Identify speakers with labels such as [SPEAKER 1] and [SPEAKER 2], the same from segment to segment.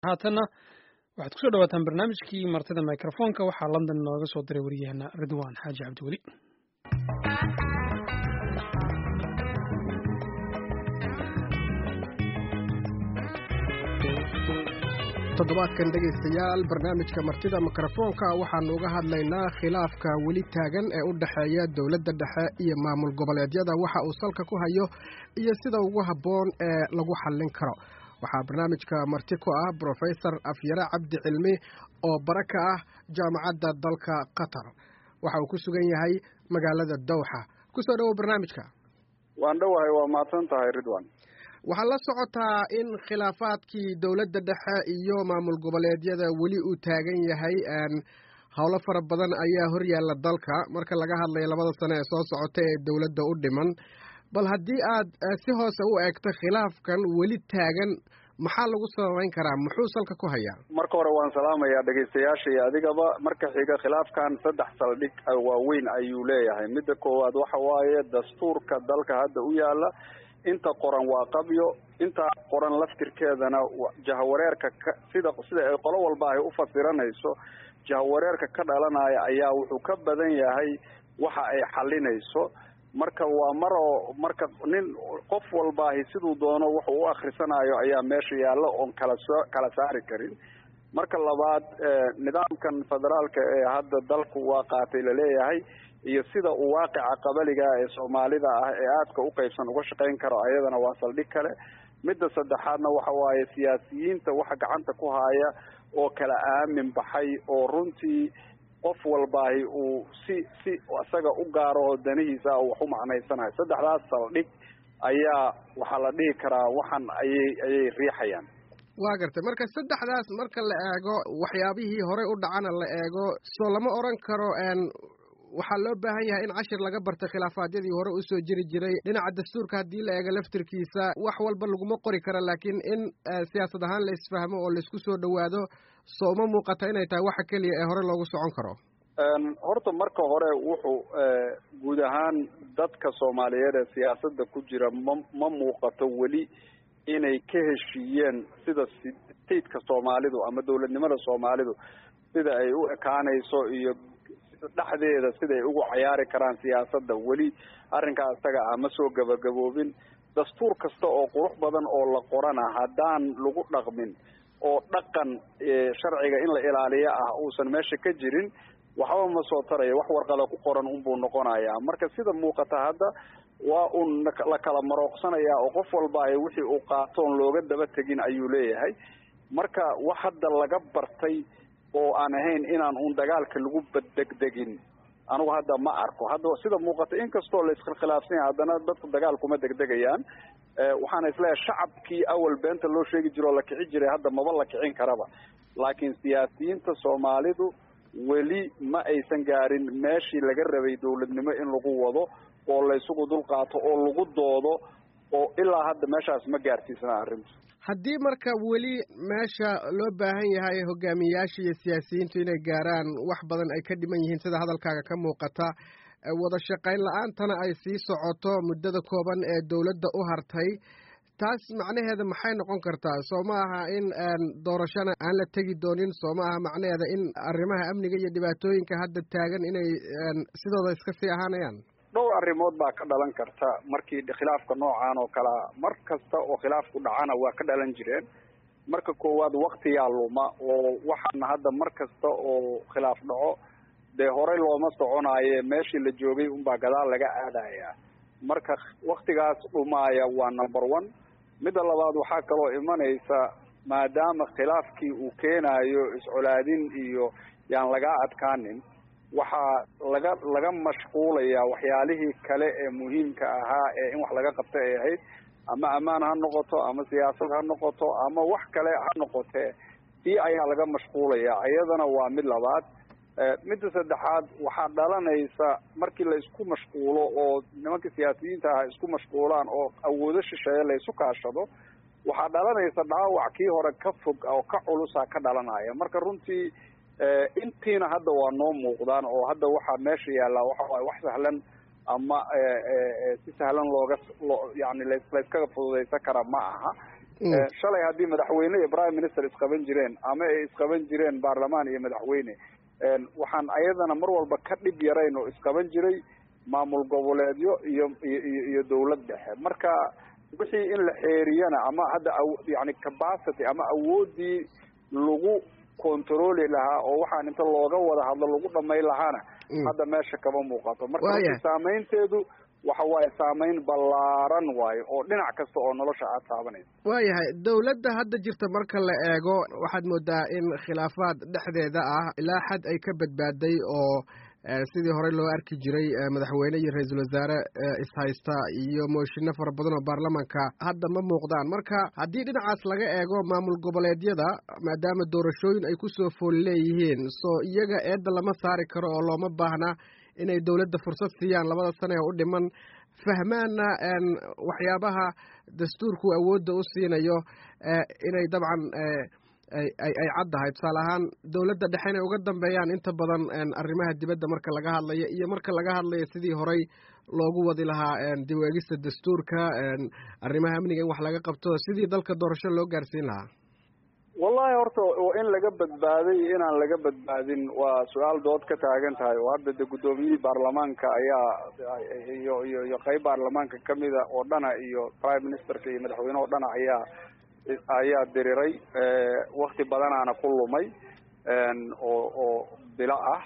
[SPEAKER 1] haatanna waxaad kusoo dhawaataan barnaamijkii martida microfonka waxaa london nooga soo diray waryaheena ridwan xaaji cabdiweli
[SPEAKER 2] toddobaadkan dhegaystayaal barnaamijka martida mikrofoonka waxaanu uga hadlaynaa khilaafka weli taagan ee u dhexeeya dowladda dhexe iyo maamul goboleedyada waxa uu salka ku hayo iyo sida ugu habboon ee lagu xallin karo waxaa barnaamijka marti ku ah brofesor afyare cabdi cilmi oo bara ka ah jaamacadda dalka qatar waxa uu ku sugan yahay magaalada dowxa kusoo dhowow barnaamijka
[SPEAKER 3] waan dhowahay waa mahadsan tahay ridwan
[SPEAKER 2] waxaa la socotaa in khilaafaadkii dowladda dhexe iyo maamul goboleedyada weli uu taagan yahay howlo fara badan ayaa horyaalla dalka marka laga hadlayo labada sano ee soo socota ee dowladda u dhiman bal haddii aad si hoose u eegto khilaafkan weli taagan maxaa lagu sababeyn karaa muxuu salka ku hayaa
[SPEAKER 3] marka hore waan salaamayaa dhegaystayaasha iyo adigaba marka xiga khilaafkan saddex saldhig waaweyn ayuu leeyahay midda koowaad waxa waaye dastuurka dalka hadda u yaala inta qoran waa qabyo intaa qoran laftirkeedana jahawareerka ka sida sida ay qolo walba ay u fasiranayso jahawareerka ka dhalanaya ayaa wuxuu ka badan yahay waxa ay xalinayso marka waa maroo marka nin qof walbaahi siduu doono wuxuu u akhrisanayo ayaa meesha yaalla oon kala soo kala saari karin marka labaad nidaamkan federaalka ee hadda dalku waa qaatay laleeyahay iyo sida uu waaqica qabaliga ee soomaalida ah ee aadka u qaybsan uga shaqayn karo ayadana waa saldhig kale midda saddexaadna waxa waaye siyaasiyiinta waxa gacanta ku haya oo kala aamin baxay oo runtii qof walbaahi uu si si isaga u gaaro oo danihiisa wax u macnaysanayo saddexdaas saldhig ayaa waxaa la dhihi karaa waxan ayay ayay riixayaan
[SPEAKER 2] waa gartay marka saddexdaas marka la eego waxyaabihii horey u dhacana la eego soo lama oran karo waxaa loo baahan yahay in cashir laga barta khilaafaadyadii hore usoo jiri jiray dhinaca dastuurka haddii la eego laftirkiisa wax walba laguma qori karo laakiin in siyaasad ahaan la isfahmo oo laisku soo dhowaado soo uma muuqata inay tahay waxa keliya ee hore loogu socon karo
[SPEAKER 3] horta marka hore wuxuu guud ahaan dadka soomaaliyeed ee siyaasadda ku jira ma ma muuqato weli inay ka heshiiyeen sida stateka soomaalidu ama dowladnimada soomaalidu sida ay u ekaanayso iyo dhexdeeda siday ugu cayaari karaan siyaasadda weli arrinkaa isaga ah ma soo gabagaboobin dastuur kasta oo qurux badan oo la qorana haddaan lagu dhaqmin oo dhaqan sharciga in la ilaaliyo ah uusan meesha ka jirin waxba ma soo taraya wax warqada ku qoran unbuu noqonayaa marka sida muuqata hadda waa un la kala marooqsanayaa oo qof walbaahi wixii uu qaatoon looga daba tegin ayuu leeyahay marka wax hadda laga bartay oo aan ahayn inaan un dagaalka lagu baddegdegin anigu hadda ma arko hadda sida muuqata inkastoo la iskhilaafsan yahay haddana dadku dagaal kuma degdegayaan waxaana isleeyahay shacabkii awal beenta loo sheegi jiro oo la kici jiray hadda maba la kicin karaba laakiin siyaasiyiinta soomaalidu weli ma aysan gaarin meeshii laga rabay dowladnimo in lagu wado oo la isugu dulqaato oo lagu doodo oo ilaa hadda meeshaas ma gaarsiisana arrintu
[SPEAKER 2] haddii marka weli meesha loo baahan yahay hogaamiyayaasha iyo siyaasiyiintu inay gaaraan wax badan ay ka dhiman yihiin sida hadalkaaga ka muuqata wada shaqayn la-aantana ay sii socoto muddada kooban ee dowladda u hartay taas macnaheeda maxay noqon kartaa soo ma aha in doorashona aan la tegi doonin soo ma aha macnaheeda in arrimaha amniga iyo dhibaatooyinka hadda taagan inay sidooda iska sii ahaanayaan
[SPEAKER 3] dhowr arrimood baa ka dhalan karta markii khilaafka noocan oo kalea mar kasta oo khilaafku dhacana waa ka dhalan jireen marka koowaad waktiyaa luma oo waxaana hadda mar kasta oo khilaaf dhaco dee horey looma soconaaye meeshii la joogay unbaa gadaal laga aadayaa marka waktigaas dhumaaya waa number one midda labaad waxaa kaloo imanaysa maadaama khilaafkii uu keenayo iscolaadin iyo yaan lagaa adkaanin waxaa laga laga mashquulayaa waxyaalihii kale ee muhiimka ahaa ee in wax laga qabta ay ahayd ama ammaan ha noqoto ama siyaasad ha noqoto ama wax kale ha noqotee ii ayaa laga mashquulayaa iyadana waa mid labaad midda saddexaad waxaa dhalanaysa markii la isku mashquulo oo nimankii siyaasiyiinta ah isku mashquulaan oo awoodo shisheeye la isu kaashado waxaa dhalanaysa dhaawac kii hore ka fog oo ka culusa ka dhalanaya marka runtii intiina hadda waa noo muuqdaan oo hadda waxaa meesha yaallaa waxa waaye wax sahlan ama si sahlan looga loo yani layskaga fududaysan kara ma aha shalay haddii madaxweyne iyo prime minister isqaban jireen ama ay isqaban jireen baarlamaan iyo madaxweyne waxaan ayadana mar walba ka dhib yarayn oo isqaban jiray maamul goboleedyo iyo iyo iyo dawlad dhexe marka wixii in la xeeriyana ama hadda yani capacity ama awoodii lagu controli lahaa oo waxaan inta looga wada hadlo lagu dhamay lahaana hadda meesha kama muuqato marka saameynteedu waxa waaye saameyn ballaaran waayo oo dhinac kasta oo nolosha aad taabanaysa
[SPEAKER 2] waayahay dawladda hadda jirta marka la eego waxaad moodaa in khilaafaad dhexdeeda ah ilaa xad ay ka badbaaday oo sidii horey loo arki jiray madaxweyne iyo ra-iisul wasaare ishaysta iyo mooshinno fara badan oo baarlamanka hadda ma muuqdaan marka haddii dhinacaas laga eego maamul goboleedyada maadaama doorashooyin ay kusoo fool leeyihiin soo iyaga eedda lama saari karo oo looma baahna inay dawladda fursad siiyaan labada sane ee u dhiman fahmaana waxyaabaha dastuurku awoodda u siinayo inay dabcan ay ay caddahay tusaale ahaan dawladda dhexe inay uga dambeeyaan inta badan arrimaha dibadda marka laga hadlayo iyo marka laga hadlayo sidii horey loogu wadi lahaa dib u eegista dastuurka arrimaha amniga in wax laga qabto sidii dalka doorasho loo gaarsiin lahaa
[SPEAKER 3] wallahi horta in laga badbaaday inaan laga badbaadin waa su-aal dood ka taagan tahay oo hadda de guddoomiyihii baarlamaanka ayaa iyo iyo iyo qeyb baarlamaanka kamida oo dhana iyo prime ministerka iyo madaxweyne oo dhana ayaa ayaa diriray wakti badanaana ku lumay oo oo bilo ah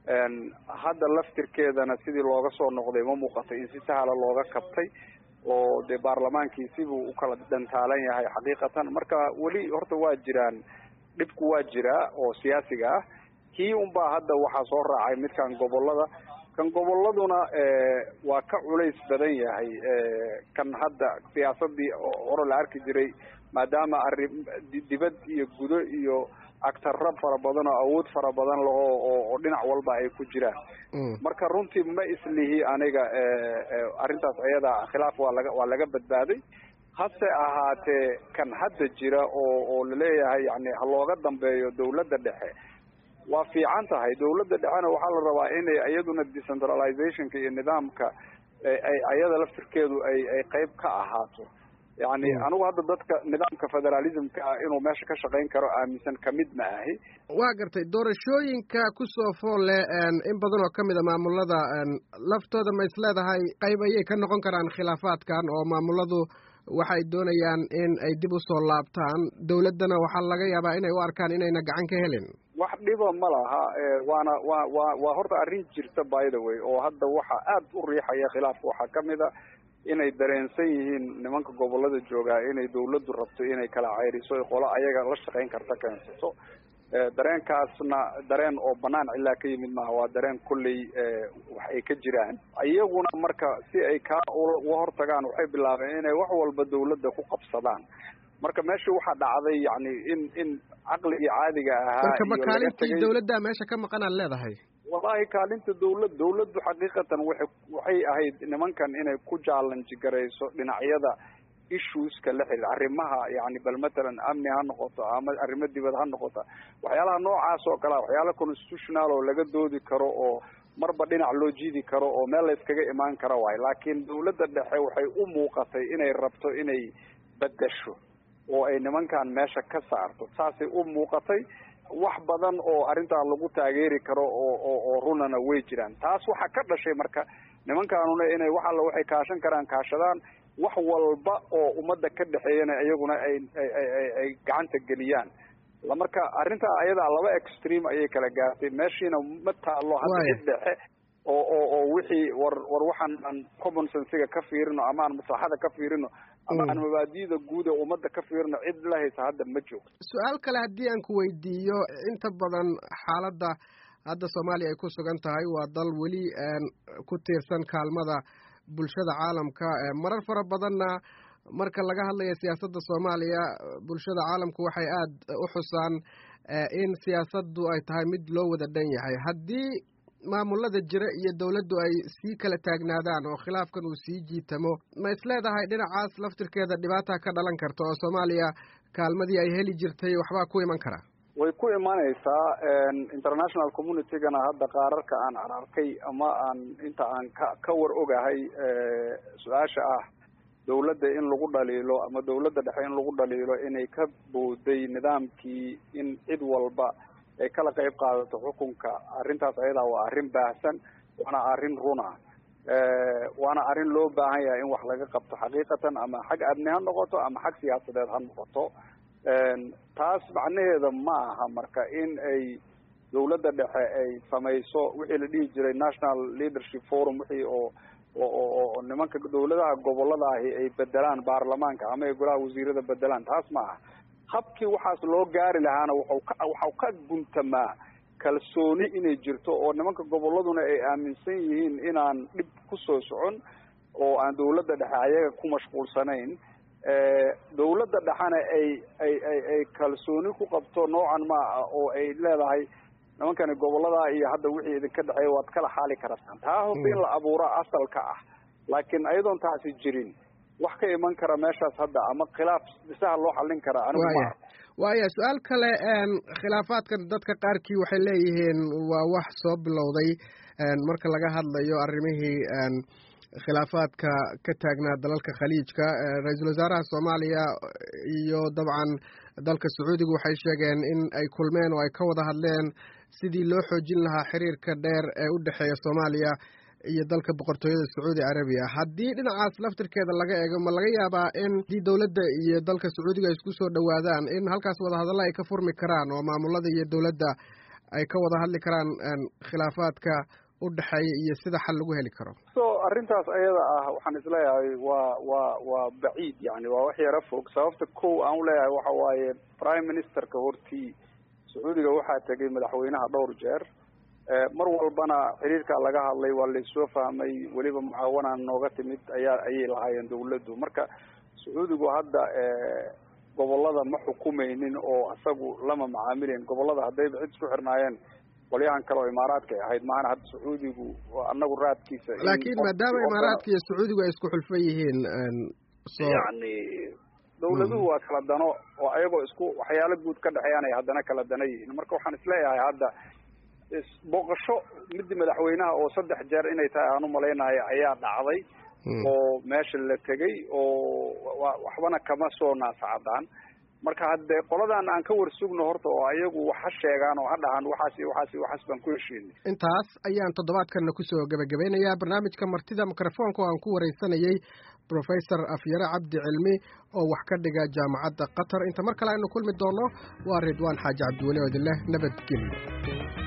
[SPEAKER 3] hadda laftirkeedana sidii looga soo noqday ma muuqatay in si sahla looga kabtay oo dee baarlamaankii sibuu ukala dhantaalan yahay xaqiiqatan marka weli horta waa jiraan dhibku waa jiraa oo siyaasiga ah kii unbaa hadda waxaa soo raacay midkan gobolada kan goboladuna waa ka culays badan yahay kan hadda siyaasadii hore la arki jiray maadaama arri dibad iyo gudo iyo agtarra fara badan oo awood fara badan laho oo dhinac walba ay ku jiraan marka runtii ma islihi aniga arrintaas ayada khilaaf waa laga waa laga badbaaday hase ahaatee kan hadda jira oo oo laleeyahay yani ha looga dambeeyo dawladda dhexe waa fiican tahay dawladda dhexena waxaa la rabaa inay iyaduna decentralizationka iyo nidaamka ay ayada laftirkeedu ay ay qeyb ka ahaato yani anigu hadda dadka nidaamka federalismka ah inuu meesha ka shaqayn karo aaminsan kamid ma ahi
[SPEAKER 2] waa gartay doorashooyinka kusoo fool leh in badan oo kamid a maamulada laftooda ma is leedahay qayb ayay ka noqon karaan khilaafaadkan oo maamuladu waxay doonayaan in ay dib usoo laabtaan dawladdana waxaa laga yaabaa inay u arkaan inayna gacan ka helin
[SPEAKER 3] wax dhiba ma laha waana wa wa waa horta arrin jirta by the way oo hadda waxa aad u riixaya khilaafka waxaa kamid a inay dareensan yihiin nimanka gobolada joogaa inay dawladdu rabto inay kala ceyriso qolo ayaga la shaqayn karta keensato dareenkaasna dareen oo banaan cilaa ka yimid maaha waa dareen kolley wax ay ka jiraan iyaguna marka si ay kaa uga hortagaan waxay bilaabeen inay wax walba dawladda ku qabsadaan marka meesha waxaa dhacday yani in in caqligii caadiga ahaa
[SPEAKER 2] marka makaalintii dawladda meesha ka maqan aad leedahay
[SPEAKER 3] wallahi kaalinta dawlad dawladdu xaqiiqatan waxay waxay ahayd nimankan inay ku challenge garayso dhinacyada issueska la xiriir arrimaha yani bal matalan amni ha noqoto ama arrimo dibad ha noqoto waxyaalaha noocaas oo kalea waxyaala constitutional oo laga doodi karo oo marba dhinac loo jiidi karo oo meel la iskaga imaan karo waayo laakiin dawladda dhexe waxay u muuqatay inay rabto inay bedasho oo ay nimankan meesha ka saarto saasay u muuqatay wax badan oo arrintaa lagu taageeri karo oo oo oo runana way jiraan taas waxaa ka dhashay marka nimankaanuna inay wax alla waxay kaashan karaan kaashadaan wax walba oo ummadda ka dhexeeyana iyaguna ay ay ay gacanta geliyaan marka arrintaa ayadaa laba extreme ayay kala gaartay meeshiina ma taalo hadda cid dhexe oo oo oo wixii war war waxaan aan common sensiga ka fiirino ama aan maslaxada ka fiirino ama aan mabaadi'da guud ee ummadda ka fiirino cid la haysa hadda ma joogto
[SPEAKER 2] su-aal kale haddii aan ku weydiiyo inta badan xaaladda hadda soomaaliya ay ku sugan tahay waa dal weli ku tiirsan kaalmada bulshada caalamka marar fara badanna marka laga hadlayo siyaasadda soomaaliya bulshada caalamku waxay aada u xusaan in siyaasaddu ay tahay mid loo wada dhan yahay haddii maamulada jira iyo dawladdu ay sii kala taagnaadaan oo khilaafkan uu sii jiitamo ma isleedahay dhinacaas laftirkeeda dhibaata ka dhalan karta oo soomaaliya kaalmadii ay heli jirtay waxbaa ku iman kara
[SPEAKER 3] way ku imanaysaa international communitygana hadda qaararka aan ararkay ama aan inta aan ka ka war ogahay su-aasha ah dawladda in lagu dhaliilo ama dawladda dhexe in lagu dhaliilo inay ka booday nidaamkii in cid walba ay kala qayb qaadato xukunka arrintaas ayadaa waa arrin baahsan waana arrin runa waana arrin loo baahan yahay in wax laga qabto xaqiiqatan ama xag amni ha noqoto ama xag siyaasadeed ha noqoto taas macnaheeda ma aha marka in ay dawladda dhexe ay samayso wixii la dhihi jiray national leadership forum wixii oo oo nimanka dawladaha gobolada ahi ay bedelaan baarlamaanka ama ay golaha wasiirada bedelaan taas ma aha habkii waxaas loo gaari lahaana waxau ka waxau ka guntamaa kalsooni inay jirto oo nimanka goboladuna ay aaminsan yihiin inaan dhib kusoo socon oo aan dawladda dhexe ayaga ku mashquulsanayn dawladda dhexena ay ay ay ay kalsooni ku qabto noocan ma ah oo ay leedahay nimankani gobolada iyo hadda wixii idinka dhexeeya waad kala xaali karasaan taa horta in la abuuro asalka ah laakiin ayadoon taasi jirin wax ka iman kara meeshaas hadda ama khilaaf dhisaha loo xallin kara anigu ma
[SPEAKER 2] waaya su-aal kale khilaafaadkan dadka qaarkii waxay leeyihiin waa wax soo bilowday marka laga hadlayo arrimihii khilaafaadka ka taagnaa dalalka khaliijka ra-iisul wasaaraha soomaaliya iyo dabcan dalka sacuudiga waxay sheegeen in ay kulmeen oo ay ka wada hadleen sidii loo xoojin lahaa xiriirka dheer ee u dhexeeya soomaaliya iyo dalka boqortooyada sacuudi carabiya haddii dhinacaas laftirkeeda laga eego ma laga yaabaa in haddii dowladda iyo dalka sacuudiga ay isku soo dhowaadaan in halkaas wadahadalla ay ka furmi karaan oo maamulada iyo dowladda ay ka wada hadli karaan khilaafaadka u dhexeeya iyo sida xal lagu heli karo
[SPEAKER 3] so arrintaas ayada ah waxaan isleeyahay waa waa waa baciid yani waa wax yaro fog sababta kow aan uleeyahay waxa waaye prime ministerka hortii sacuudiga waxaa tegay madaxweynaha dhowr jeer mar walbana xiriirkaa laga hadlay waa laysoo fahmay weliba mucaawanaan nooga timid ayaa ayay lahaayeen dawladdu marka sacuudigu hadda gobolada ma xukumaynin oo isagu lama macaamilayn gobolada haddayba cid isku xirnaayeen qolyahan kale oo imaaraadka ay ahayd maana hadda sacuudigu anagu raadkiisa
[SPEAKER 2] laakiin maadaama imaaraadka iyo sacuudigu ay isku xulfan yihiin
[SPEAKER 3] yani dawladuhu waa kala dano oo ayagoo isku waxyaalo guud ka dhexeeyaan ay haddana kala dana yihiin marka waxaan isleeyahay hadda booqasho midii madaxweynaha oo saddex jeer inay tahay aan umalaynayo ayaa dhacday oo meesha la tegay oo waxbana kama soo naasacadaan marka haddee qoladan aan ka warsugno horta oo ayagu wax ha sheegaan oo ha dhahaan waxaas iyo waxaas iyo waxaas baan ku heshiinay
[SPEAKER 2] intaas ayaan toddobaadkanna kusoo gebagabeynayaa barnaamijka martida mikrofoonka oo aan ku wareysanayey professor afyare cabdi cilmi oo wax ka dhiga jaamacadda qatar inta mar kale aynu kulmi doonno waa ridwaan xaaji cabdiweli oo idin leh nabadgelyo